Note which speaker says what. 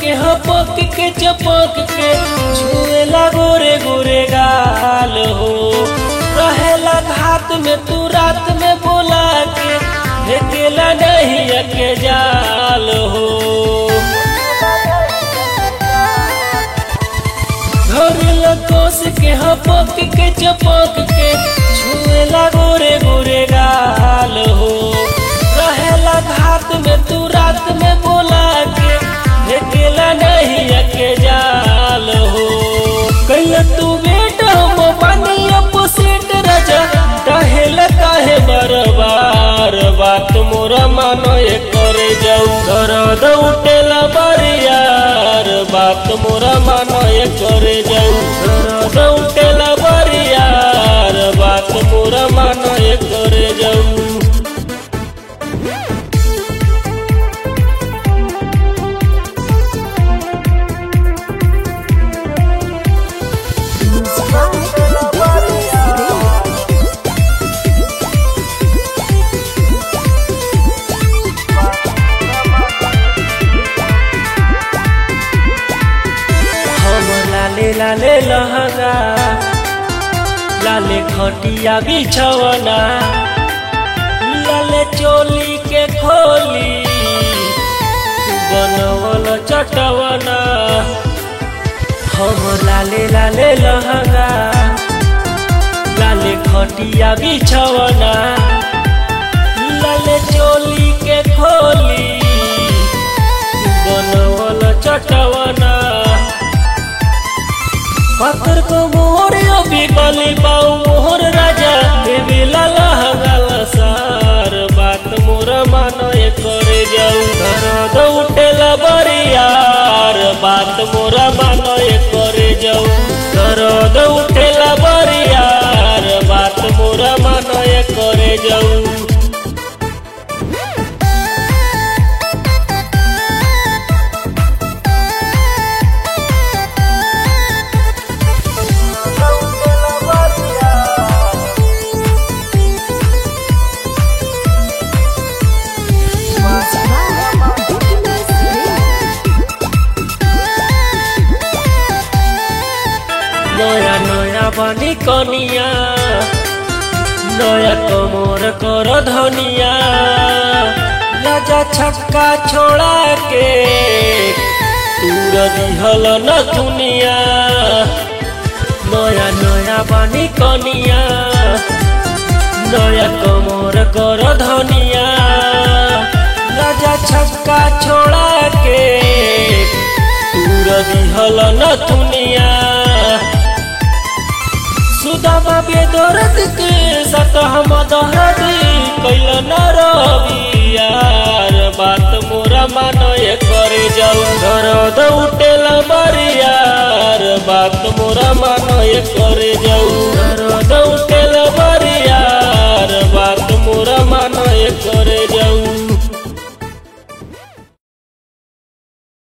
Speaker 1: के हपक के चपक के छुएला गोरे गोरे गाल हो रहेला घात में तू रात में बोला के फेंकेला नहीं के जाल हो घरेला कोस के हपक के चपक के छुएला गोरे गोरे गाल हो रहेला घात में तू रात में बोला के फेंकेला नहीं के जाल हो कैला तू बेट हम पानी अपोसिट राजा कहेला काहे बार बार बात मोरा मानो ये करे जाऊ दर्द उठेला बरियार बात मोरा मानो ये करे जाऊ दर्द उठेला बरियार बात मोरा मानो ये करे जाऊ
Speaker 2: Music by DJ
Speaker 1: हम लाले लाले लहंगा लाले खटिया बिछवना लाले चोली के खोली बनवल चटवना हम लाले लाले लहंगा लाले खटिया बिछवना लाले चोली के खोली बनवल चटवना पत्थर को मोर अभी गली पाऊ मोहर राजा देवी लाला हगाल सार बात मोर मानो ये करे जाऊ दर्द उठेला बरियार बात मोर मानो ये करे जाऊ दर्द उठेला बरियार बात मोर मानो ये करे जाऊ
Speaker 2: Music by
Speaker 1: নয়া নয়া বাণী কনিয়া নয়া কোমর কর ধনিয়া রাজা ছক্কা ছোড়া के তুর দিহল ন দুনিয়া নয়া নয়া বাণী কনিয়া নয়া কোমর কর ধনিয়া রাজা ছক্কা ছোড়া के তুর দিহল ন দুনিয়া सुदामा बेदरद के सत हम दहद कैल न रबियार बात मोरा मानो ये करे जाऊ दर्द उठेला बरियार बात मोरा मानो ये करे जाऊ